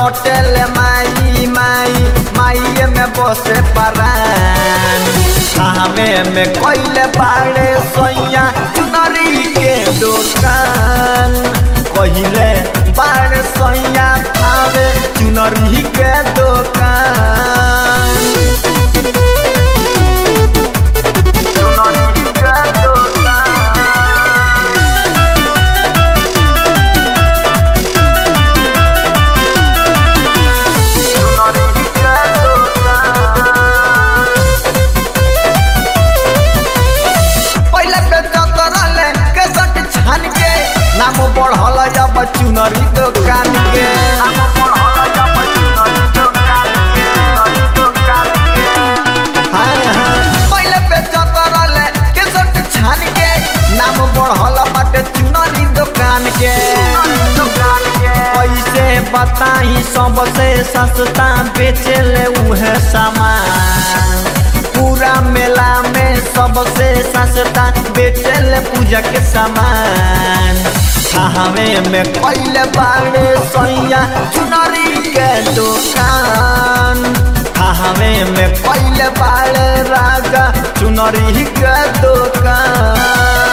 रटेल माई माई माई में बसे परान हमें में कोइले बाड़े सोया चुनरी के दुकान कहिले बाड़े सोया आवे चुनरी के दुकान चुनरी के दुकान चुनरी के दुकान पहले पे चतरले केसट छान के नाम बढ़ल जब चुनरी दुकान के हाँ, हाँ। पहिले पे चतरले केसट छान के नाम बढ़ल बाटे चुनरी दुकान के पैसे बताई सबसे सस्ता बेचेले उहे सामान पूरा मेला में सबसे सस्ता बेचेले पूजा के सामान हमें में कैले बाड़े सैया चुनरी के दुकान हमें में कैले बाड़े राजा चुनरी के दुकान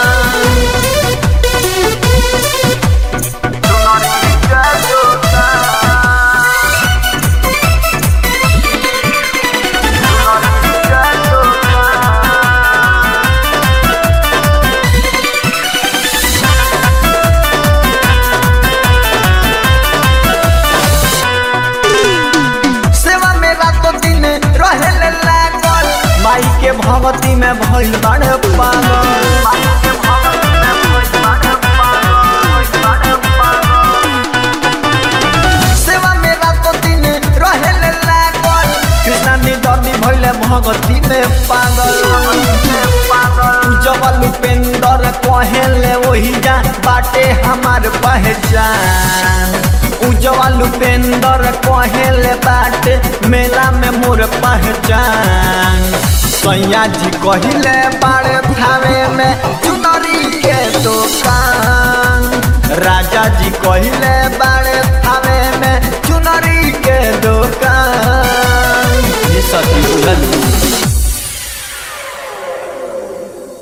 चुनरी के दुकान चुनरी के दुकान सेवा में रातो दिन रहेले लागल माई के भगवती में भइल बाड़े पागल सेवा में रातो दिन रहेले लागल कृष्णा निदर्दी भइले भगवती में पागल उजवल उपेंद्र कहेले वही जा बाटे हमार पहचान उजवल उपेंद्र कहेले बाटे मेला में मोर पहचान सैया जी कहिले बाड़े थावे में चुनरी के दुकान राजा जी कहिले बाड़े थावे में चुनरी